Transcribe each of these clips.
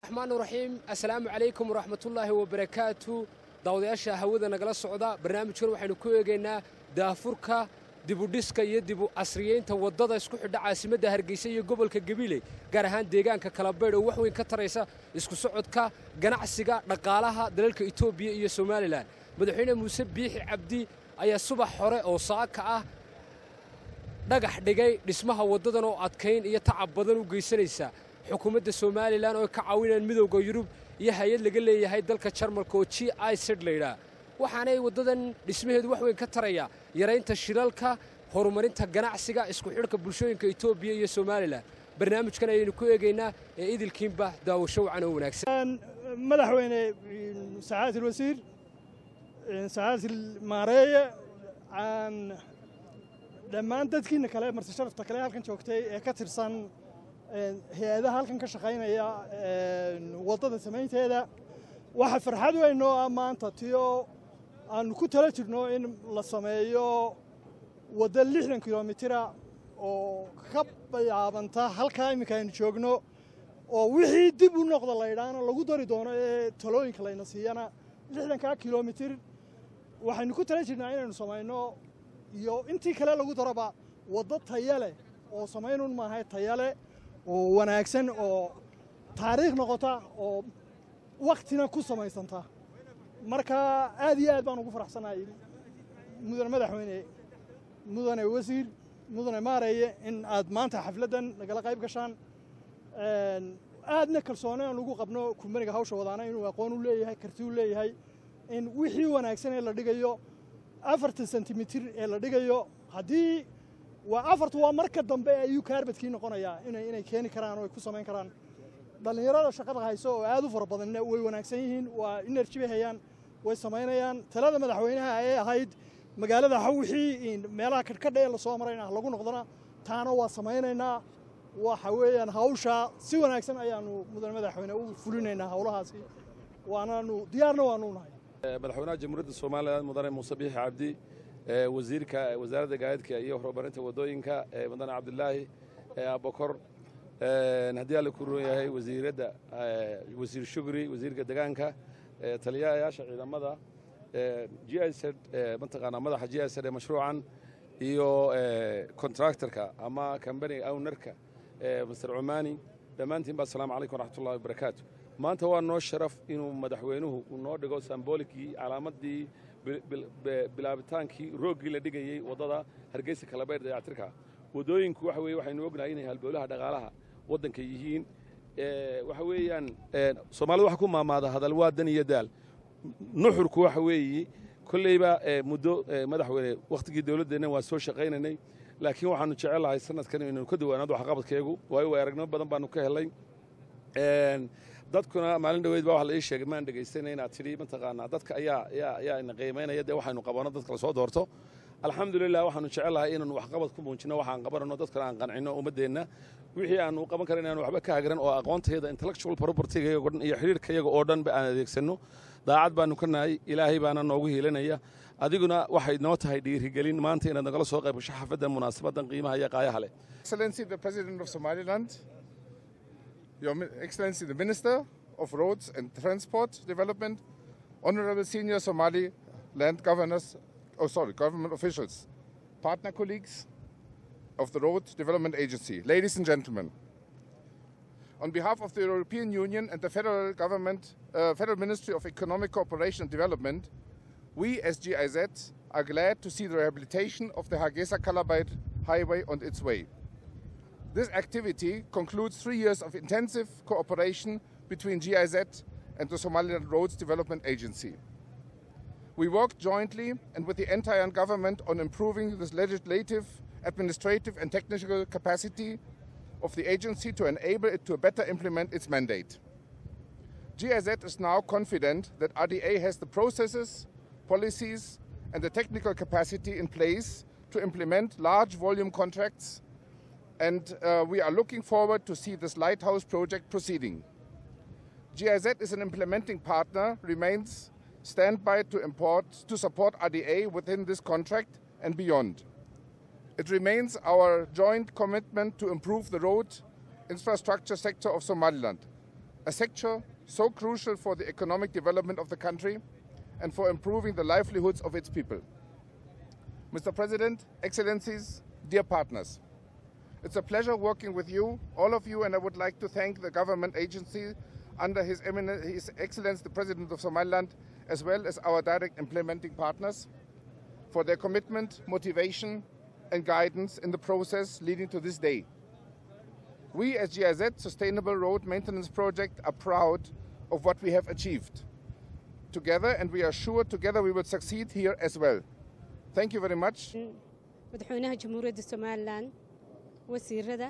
raxmaan raxiim assalaamu calaykum waraxmatullaahi wabarakaatu daawadayaasha hawada nagala socda barnaamijkan waxaynu ku eegaynaa daafurka dibudhiska iyo dibu casriyeynta waddada isku xidha caasimadda hargeysa iyo gobolka gabiley gaar ahaan deegaanka kalabaydh oo wax weyn ka taraysa isku socodka ganacsiga dhaqaalaha dalalka etoobiya iyo somalilan madaxweyne muuse biixi cabdi ayaa subax hore oo saaka ah dhagax dhigay dhismaha waddadan oo adkayn iyo tacab badan u geysanaysa xukuumadda somalilan oo ka caawinayaan midowda yurub iyo hay-ad laga leeyahay dalka jarmalka oo g i sed laydhaa waxaanay waddadan dhismaheedu wax weyn ka taraya yaraynta shilalka horumarinta ganacsiga isku xidhka bulshooyinka etoobiya iyo somalilan barnaamijkan ayaynu ku eegaynaa ee idilkiinba daawasho wacan oo wanaagsan madaxweyne saxaadati alwasiir saxaadati maareeye dhammaan dadkiina kale marti sharafta kale halkan joogtay ee ka tirsan hay-adaha halkan ka shaqaynaya waddada samaynteeda waxa farxad weyn oo ah maanta tiyo aanu ku tala jirno in la sameeyo waddo lixdan kilomitira oo ka bilaabanta halkaa iminka aynu joogno oo wixii dib u noqda laydhaana lagu dari doono ee talooyinka layna siiyana lixdankaa kilomitir waxaynu ku tala jirnaa inaynu samayno iyo intii kale lagu daraba waddo taya leh oo samaynun maahay taya leh oo wanaagsan oo taariikh noqota oo wakhtina ku samaysanta marka aad iyo aad baan ugu faraxsanahay mudane madaxweyne mudane wasiir mudane maareeye in aad maanta xafladdan nagala qayb gashaan aadna kalsooni aan ugu qabno kumbaniga hawsha wadaana inuu aqoon u leeyahay karti u leeyahay in wixii wanaagsan ee la dhigayo afartan sentimitir ee la dhigayo haddii waa afartu waa marka dambe ayuu kaarbadkii noqonayaa inay keeni karaan oo ay ku samayn karaan dhallinyarada shaqada hayso oo aad u fara badanna way wanaagsan yihiin waa energy bay hayaan way samaynayaan talada madaxweynaha ee ahayd magaalada ha wixii meelaha kadhkadha ee lasoo marayna lagu noqdona taana waa samaynaynaa waxa weeyaan hawshaa si wanaagsan ayaanu mudane madaxweyne u fulinaynaa howlahaasi waanaanu diyaarna waanu nahay madaxweynaha jamhuuriyadda somalilan mudane muuse biixi cabdi wasiirka wasaaradda gaadiidka iyo horumarinta waddooyinka mudane cabdilaahi abokor haddii alla ku roon yahay wasiiradda wasiir shugri wasiirka degaanka taliyayaasha ciidamada g i z mataqaanaa madaxa g i z ee mashruucan iyo contractorka ama kambaniga ownarka master cumaani dhammaantiin ba asalaamu calaykum waraxmatullahi wabarakaatu maanta waa noo sharaf inuu madaxweynuhu uu noo dhigo sambolikii calaamadii bilaabitaankii rooggii la dhigayey waddada hargeysa kalabeydh dayactirka waddooyinku waxa weye waxaynu ognahay inay halbowlaha dhaqaalaha waddanka yihiin waxa weeyaan soomaalida waxa ku maamaada hadal waa dan iyo daal nuxurku waxa weeye kolleyba muddo madaxweyne wakhtigii dowladdeenna waa soo shaqaynaynay laakiin waxaanu jecellahay sanadkan inaynu ka duwanaado waxqabadkeegu waayo way aragnimo badan baanu ka helay dadkuna maalin dhaweyd baa waxa la ii sheegay maan dhegaystayna inaad tidhi mataqaanaa dadka ayaa ayaa ayaa ina qiimaynaya dee waxaynu qabanno dadka la soo doorto alxamdulilah waxaanu jecellahay inaanu waxqabad ku muujinno waxaan qabanano dadkana aan qancinno ummaddeenna wixii aanu qaban karan inaanu waxba ka hagran oo aqoontayada intellectual propertyga iyago dhan iyo xidhiirka iyaga oo dhanba aan adeegsanno daacad baanu ka nahay ilaahay baana noogu hiilanaya adiguna waxay noo tahay dhiirigelin maanta inaad nagala soo qayb gasho xafaddan munaasabadan qiimaha iyo qaayaha leh Excellency the President of Somaliland, Your Excellency the Minister of Roads and Transport Development, Honorable Senior Somali Land Governors, oh sorry, government officials, partner colleagues of the Road Development Agency, ladies and gentlemen. On behalf of the European Union and the federal government, uh, Federal Ministry of Economic Cooperation and Development, we as GIZ are glad to see the rehabilitation of the Hargeisa Kalabait Highway on its way. This activity concludes three years of intensive cooperation between GIZ and the Somaliland Roads Development Agency. We worked jointly and with the entire government on improving this legislative, administrative, and technical capacity of the agency to enable it to better implement its mandate. GIZ is now confident that RDA has the processes, policies, and the technical capacity in place to implement large volume contracts, and uh, we are looking forward to see this lighthouse project proceeding. GIZ is an implementing partner, remains standby to, import, to support RDA within this contract and beyond. It remains our joint commitment to improve the road infrastructure sector of Somaliland. a sector so crucial for the economic development of the country and for improving the livelihoods of its people. Mr. President, Excellencies, dear partners, it's a pleasure working with you, all of you, and I would like to thank the government agency under His, Eminence, His Excellence the President of Somaliland, as well as our direct implementing partners, for their commitment, motivation, and guidance in the process leading to this day. We as GIZ Sustainable Road Maintenance Project are proud of what we have achieved together, and we are sure together we will succeed here as well. Thank you very much. madaxweynaha jamhuuriyadda somalilan wasiirada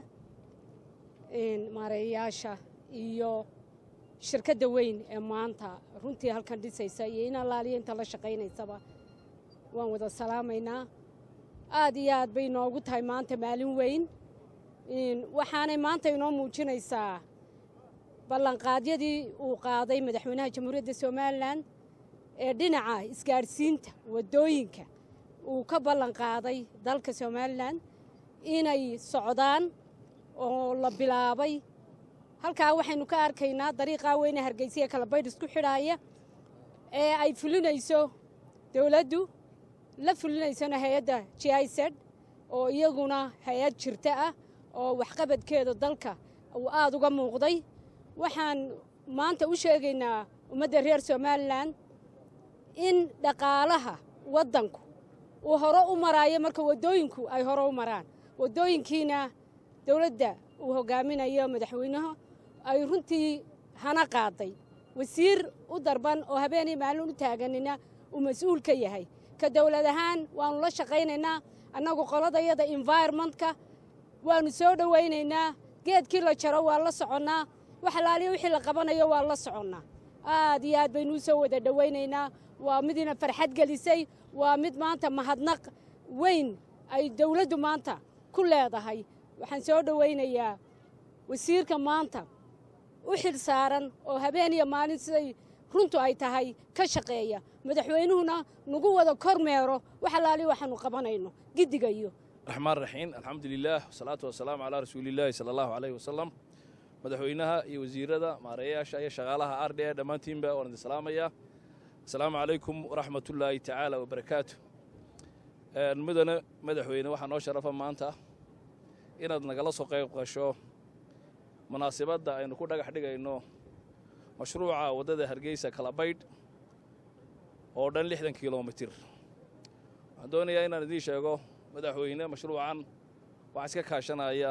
maareeyayaasha iyo shirkadda weyn ee maanta runtii halkan dhisaysa iyo in allaaliya inta la shaqaynaysaba waan wada salaamaynaa aad iyo aad bay inoogu tahay maanta maalin weyn waxaanay maanta inoo muujinaysaa ballanqaadyadii uu qaaday madaxweynaha jamhuuriyadda somalilan ee dhinaca isgaadhsiinta waddooyinka uu ka ballan qaaday dalka somalilan inay socdaan oo la bilaabay halkaa waxaynu ka arkaynaa dariiqaa weyne hargeysiya kala baydh isku xidhaaya ee ay fulinayso dowladdu la fulinaysona hay-adda g i z oo iyaguna hay-ad jirta ah oo waxqabadkeeda dalka uu aada uga muuqday waxaan maanta u sheegaynaa ummadda reer somalilan in dhaqaalaha waddanku uu hore u maraayo marka waddooyinku ay hore u maraan waddooyinkiina dowladda uu hogaaminayo madaxweynaha ay runtii hana qaaday wasiir u darban oo habeenii maalin u taaganina uu mas-uul ka yahay ka dowlad ahaan waannu la shaqaynaynaa annagu qoladayada environmentka waannu soo dhowaynaynaa geedkii la jaro waa la soconnaa wax alaaliya wixii la qabanayo waa la soconnaa aad iyo aad baynuu soo wada dhowaynaynaa waa midina farxad gelisay waa mid maanta mahadnaq weyn ay dowladdu maanta ku leedahay waxaan soo dhowaynayaa wasiirka maanta u xil saaran oo habeen iyo maalin siday runtu ay tahay ka shaqeeya madaxweynuhuna nagu wada kormeero wax alaali waxaanu qabanayno giddiga iyo raxmaan raxiim alxamdu lilah wasalaatu wasalaamu calaa rasuuliillaahi sala allahu caleyhi wasalam madaxweynaha iyo wasiirada maareeyayaasha iyo shaqaalaha r d e dhammaantiinba waan idin salaamayaa asalaamu calaykum waraxmatullaahi tacaala wabarakaatu mudane madaxweyne waxaa noo sharafa maanta inaad nagala soo qayb qasho munaasibadda aynu ku dhagax dhigayno mashruuca waddada hargeysa kalabaydh oo dhan lixdan kilomitir waxaan doonayaa inaan idiin sheego madaxweyne mashruucan waxaa iska kaashanaya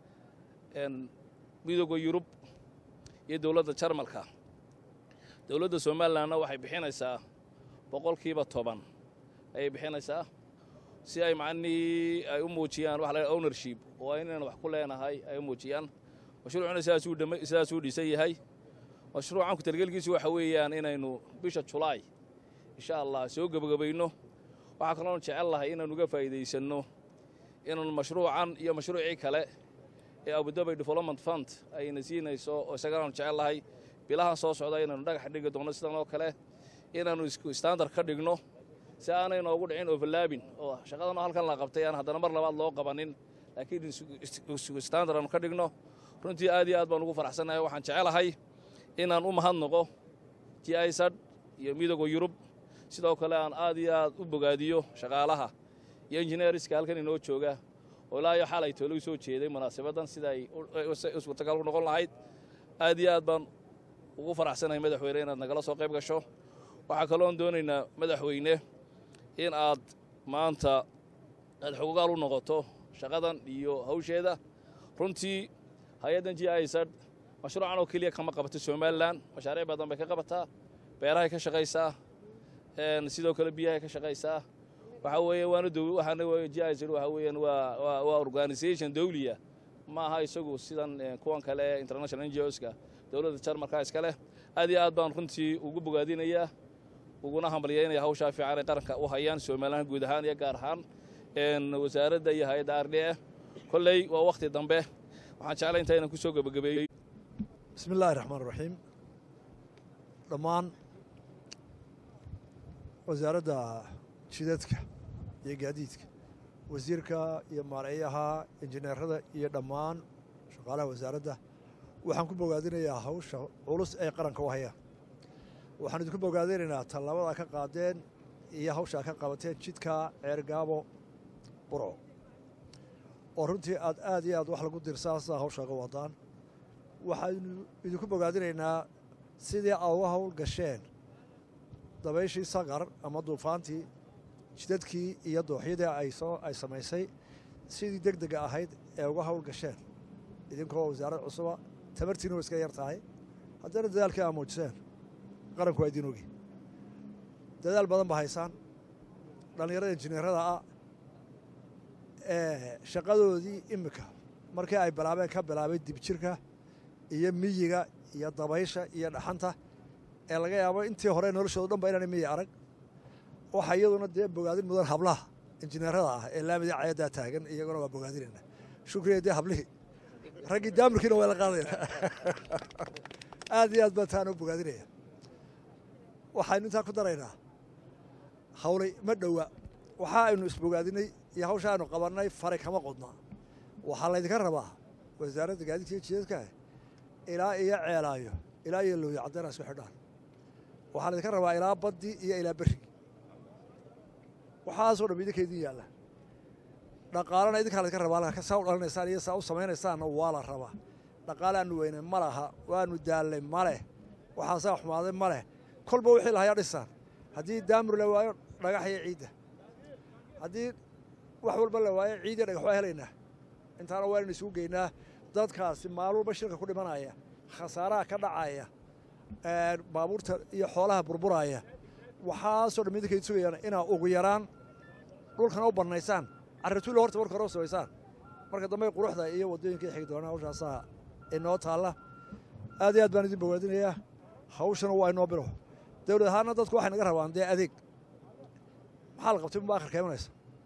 midooda yurub iyo dowladda jarmalka dowladda somalilanna waxay bixinaysaa boqolkiiba toban ayay bixinaysaa si ay macnihii ay u muujiyaan waxa la ownership oo inaynu wax ku leenahay ay u muujiyaan mashruucuna sidaasuu dhama sidaasuu dhisan yahay mashruucan ku talgelkiisu waxa weeyaan inaynu bisha julaay insha allah soo gebagabayno waxaa kaloon jecel lahay inaanu uga faa'iidaysanno inaanu mashruucan iyo mashruucii kale ee abudabay development fund ayna siinayso oo isaganaanu jecel lahay bilahan soo socda inaynu dhagax dhigi doonno sidan oo kale inaannu isku standard ka dhigno si aanay noogu dhicin overlaabin oo shaqadan halkan la qabtay aan haddana mar labaad loo qabanin laakiin isku standard aanu ka dhigno runtii aad iyo aad baan ugu faraxsannahay waxaan jecelahay inaan u mahadnaqo g isad iyo midooda yurub sidoo kale aan aad iyo aad u bogaadiyo shaqaalaha iyo injineeriska halkan inoo jooga oo ilaa iyo xalay toolagu soo jeeday munaasabaddan sida ay suurtagal u noqon lahayd aad iyo aad baan ugu faraxsanahay madaxweyne inaad nagala soo qayb gasho waxaa kaloon doonaynaa madaxweyne in aad maanta aad xogogaal u noqoto shaqadan iyo hawsheeda runtii hay-addan g isad mashruucan oo keliya kama qabato somalilan mashaariic badan bay ka qabataa beerahay ka shaqaysaa sidoo kale biyahay ka shaqaysaa waxaa weeye waana waxaana g isad waxa weeyaan waa waa waa organisation dawliya ma aha isagu sidan kuwan kale ee international ngoska dowladda jarmalka iska leh aad iyo aad baan runtii ugu bogaadinayaa uguna hambalyaynaya hawshaa fiican ay qaranka u hayaan somalilan guud ahaan iyo gaar ahaan wasaaradda iyo hay-adda r d e kolley waa wakhti dambe waxaan jeclay inta inaan ku soo gebagabeeyey bismi illaahi raxmaan raxiim dhammaan wasaaradda jidadka iyo gaadiidka wasiirka iyo maareeyaha injineerada iyo dhammaan shaqaalaha wasaaradda waxaan ku bogaadinayaa hawsha culus ay qaranka u hayaan waxaan idinku bogaadinaynaa tallaabada ka qaadeen iyo hawshaa ka qabateen jidka ceergaabo burco oo runtii aad aad iyo aad wax lagu dirsaasa hawshaaga wadaan waxaanu idinku bogaadinaynaa sidii aad uga hawl gasheen dabayshii saqar ama duufaantii jidadkii iyo dooxyadii ay soo ay samaysay sidii deg dega ahayd ee uga hawl gasheen idinkoo wasaarad cusuba tamartiina way iska yar tahay haddana dadaalkii aa muujiseen qaranku waa idiin ogi dadaal badan ba haysaan dhallinyarada injineerada ah ee shaqadoodii iminka markii ay bilaabeen ka bilaabay dibjirka iyo miyiga iyo dabaysha iyo dhaxanta ee laga yaabo intii hore noloshooda dhan ba inaana miyi arag waxa iyaduna dee bogaadin mudan hablaha injineerada ah ee laamidii cayadaa taagan iyaguna waa bogaadinayna shukriya dee hablihii raggii daamirkiina waa la qaadayna aad iyo aad baan taana u bogaadinaya waxaynu intaa ku daraynaa hawlay ma dhowa waxa aynu isbogaadinay iyo hawsha aynu qabannay faray kama qodna waxaa laydinka rabaa wasaaradda gaadiidka iyo jidadka ilaa iyo ceelaayo ilaa iyo looyo caddeena isku xidhaan waxaa laydinka rabaa ilaa baddii iyo ilaa berri waxaasoo dham idinka idin yaalla dhaqaalana idinkaa laydinka rabaa saa u dhalinaysaan iyo saa u samaynaysaanna waa la rabaa dhaqaale aanu weynay ma laha waanu daallay ma leh waxaasaa xumaaday ma leh kolba wixii lahayaa dhisaan haddii daamur la waayo dhagax iyo ciidda haddii wax walba la waayo ciid iyo dhagax waa helaynaa intaana waa inaynu isugu geynaa dadkaasi maalin walba shirka ku dhimanaya khasaaraha ka dhacaya baabuurta iyo xoolaha burburaya waxaasoo dham idinka sugayaan inaa ugu yaraan dhulkana u bannaysaan carrituulla horta marka hore u samaysaan marka dambe quruxda iyo waddooyinka xigi doonaa hawshaasaa inoo taalla aad iyo aad baan idin bogaadinayaa hawshana waa inoo bilo dawlad ahaanna dadku waxay naga rabaan dee adeeg maxaa la qabtay unba akhirka imanaysa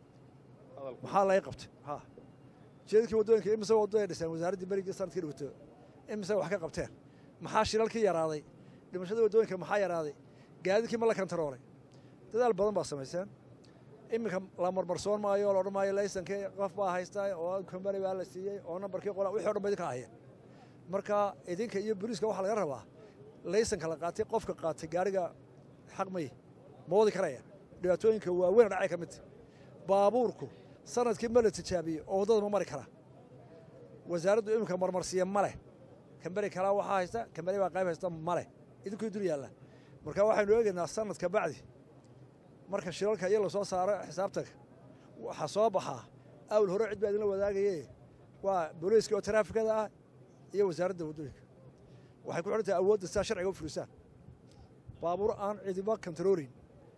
maxaa laga qabtay ha jeedadkii waddooyinka imise waddo ay dhiseen wasaaraddii berigii sanadkii dhigto imise wax ka qabteen maxaa shilalkii yaraaday dhimashadii waddooyinka maxaa yaraaday gaadiidkii ma la kantaroolay dadaal badan baa samayseen iminka la marmarsoon maayo la odhan maayo laysankii qof baa haysta oo kombani baa la siiyey oo nambarkii qola wixii o dhan ba idinka ahaya marka idinka iyo boliiska waxaa laga rabaa laysanka la qaatay qofka qaatay gaariga xaq may ma wadi karaya dhibaatooyinka waaweyn dhacay ka midta baabuurku sanadkii ma la tijaabiyey oo waddada ma mari karaa wasaaraddu iminka marmarsiiya ma leh kambani kalaa waxaa haysta kambani baa qayb haysta ma leh idinkuu dul yaalla marka waxaynu eegaynaa sanadka bacdi marka shilalka iyo lasoo saaro xisaabtanka waxaa soo baxaa awl hore cid baa idinla wadaagaye waa booliiska oo taraafikada ah iyo wasaaradda waddooyinka waxay ku xidhan tahay awoodda sidaa sharciga u fulisaan baabuur aan cidiba kantaroorin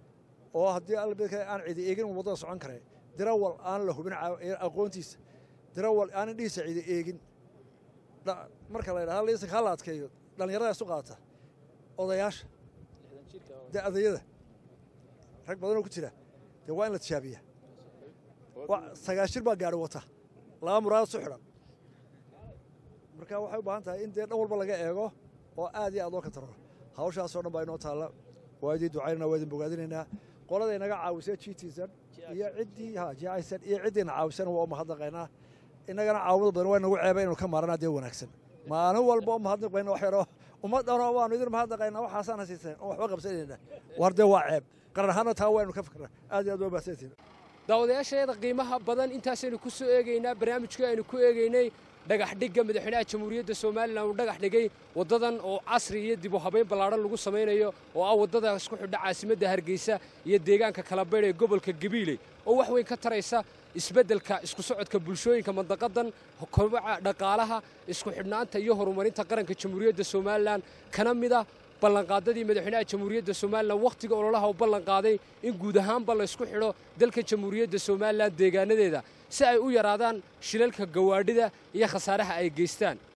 oo haddii albedka aan cidi eegin waddada socon kare dirawal aan la hubin aqoontiisa dirawal aan indhihiisa cidi eegin marka la yidhahda laysanka ha la adkeeyo dhallinyarada isu qaata odayaasha da'dayada rag badanoo ku jira dee waa in la tijaabiya sagaashir baa gaari wata laba muraad su xidhan marka waxay u baahan tahay in dee dhan walba laga eego oo aad iyo aad loo kantaroro hawshaasoo dhan baa inoo taalla waa idin ducaynana waa idin bogaadinaynaa qolada inaga caawisay gtsan iyo ciddii ha jicsan iyo ciddiina caawisana waa u mahadnaqaynaa innagana caawimada badan waa inagu ceeba inuu ka maaranaa dee wanaagsan maalin walba u mahadnaqayna wax yaroo ummaddanoo waanu idin mahadnaqaynaa waxaasaan hasiisan oo waxba qabsanayna war dee waa ceeb qaran ahaanna taa waa inu ka fikra aad iyo aad waa mahadsantiin daawadayaasheeda qiimaha badan intaasaynu ku soo eegaynaa barnaamijkii aynu ku eegaynay dhagax dhigga madaxweynaha jamhuuriyadda somalilan uu dhagax dhigay waddadan oo casri iyo dib u habayn ballaadhan lagu samaynayo oo ah waddada isku xidha caasimadda hargeysa iyo deegaanka kalabaydh ee gobolka gabiiley oo wax weyn ka taraysa isbeddelka isku socodka bulshooyinka mandaqadan kobaca dhaqaalaha isku xidhnaanta iyo horumarinta qaranka jamhuuriyadda somalilan kana mid ah ballanqaadadii madaxweynaha jamhuuriyadda somalilan wakhtiga ololaha u ballanqaaday in guud ahaanba laysku xidho dalka jamhuuriyadda somalilan deegaanadeeda si ay u yaraadaan shilalka gawaadhida iyo khasaaraha ay geystaan